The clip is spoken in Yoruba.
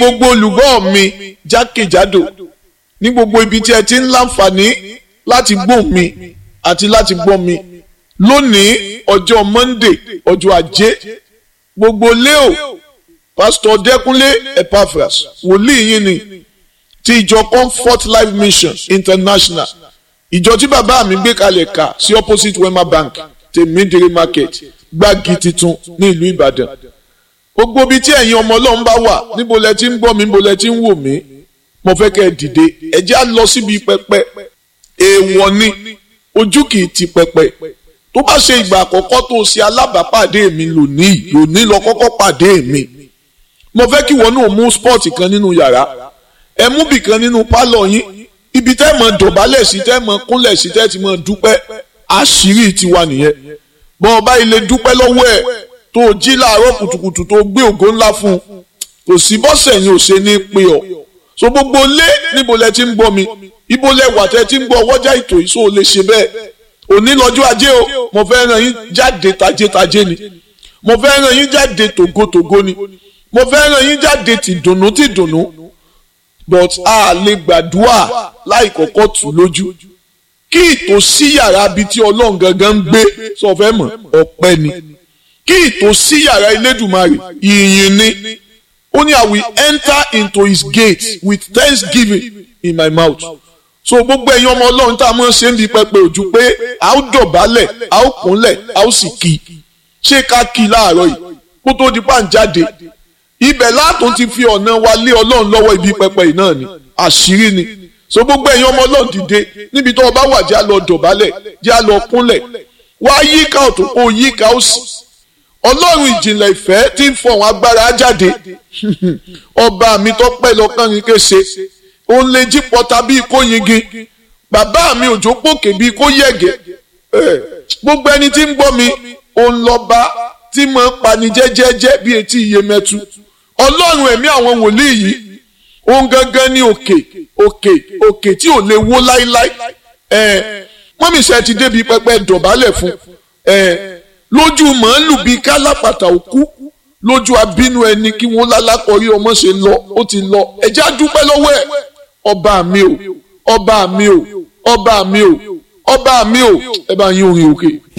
gbogbo olùgbọ́ mi jákèjádò ní gbogbo ibi tí ẹ ti ń láǹfààní láti gbọ́ mi àti láti gbọ́ mi lónìí ọjọ́ Monday ọjọ́ ajé gbogbo leo pásítọ̀ Dẹ́kúnlé Epaphras wòlíì yín ni ti ìjọ Comfort Life Mission International ìjọ tí bàbá mi gbé kalẹ̀ kà sí opposite Wema Bank tèmídìrí market gbági titun ní ìlú Ìbàdàn gbogbo ibi tí ẹ̀yin ọmọ Ọlọ́run bá wà níbo lẹ ti ń gbọ́ mi níbo lẹ ti ń wò mí mo fẹ́ kẹ́ ẹ dìde ẹ jẹ́ á lọ síbi pẹpẹ èèwọ̀ ni ojú kì í ti pẹpẹ tó bá ṣe ìgbà àkọ́kọ́ tó ṣe alábàápàdé mi lónìí lónìí lọ kọ́kọ́ pàdé mi mo fẹ́ kí wọn náà mú spọ́ọ̀tì kan nínú yàrá ẹ mú bì kan nínú pálọ̀ yín ibi tẹ́ mọ̀ dọ̀bálẹ̀ sí tẹ́ mọ̀ kúnlẹ̀ sí tẹ́ ti mọ̀ dúpẹ́ àṣírí tiwa nìyẹn bọ́ ọba ilé dúpẹ́ lọ́wọ́ ẹ̀ tó jí láàárọ̀ kùtùkùtù tó gbé ògo ńlá fún un kò sí bọ́sẹ̀ yín ò ṣe ní pé ọ so gbogbo lé níbo lẹ ti ń gbọ́ mi ibo lẹ wà tẹ́ ti ń gbọ́ ọwọ́jà ètò ìṣó lè ṣe bẹ́ẹ̀ òní lọ́jọ́ ajé o mo fẹ́ ràn yín jáde tajétajé ni mo fẹ́ ràn yín jáde tògótògó ni mo fẹ́ ràn yín jáde tìdùnnú tìdùnnú but a lè gbàdúrà láì kọ́kọ́ tù lójú kí ìtòsí yàrá bíi tí ọlọ́run gangan ń gbé sọ fẹ́ mọ̀ ọpẹ́ ni kí ìtòsí yàrá Elédùmarè ìyìn ni ó ní I will enter into his gates with thanksgiving in my mouth so gbogbo ẹ̀yin ọmọ ọlọ́run tá a mọ̀ ṣe ń bi pẹpẹ ojú pé a ó dọ̀bálẹ̀ a ó kúnlẹ̀ a ó sì kí ṣé ká kí láàárọ̀ yìí kó tó di pa ń jáde ibẹ̀ látún ti fi ọ̀nà wa lé ọlọ́run lọ́wọ́ ibi pẹpẹ yìí náà ni àṣírí ni so gbogbo ẹ̀yin ọmọ ọlọ́run dìde níbi tó o bá wà jẹ́ a lọ dọ̀bálẹ̀ jẹ́ a lọ kúnlẹ̀ wá yíká ọ̀tún kó yíká òsì ọlọ́run ìjìnlẹ̀ ìfẹ́ tí ń fọ̀hún agbára jáde ọba mi tó pẹ́ lọ́kàn yín kése òun lè jí pọta bíi kó yingi bàbá mi òjò pòkè bíi kó yẹ̀gẹ̀ gbogbo ẹni tí ń gbọ́ mi òun lọ́ba tí mo ń pani jẹ́jẹ́jẹ́ bíi etí iye mẹ́tu ọlọ́run ẹ̀mí àwọn wòlíì yìí òun gangan ní òkè òkè òkè tí ò lè wó láíláí mọ́mísẹ́ ti débi pẹpẹ dọ̀bálẹ̀ fún lójú màálù bíi kálápàtà òkú lójú abínú ẹni kí wọ́n lálákọ̀ọ́rí ọmọ ṣe lọ ó ti lọ ẹ̀já dúpẹ́ lọ́wọ́ ẹ̀ ọba mi o ọba mi o ọba mi o ọba mi o ẹ bá yín orin òkè.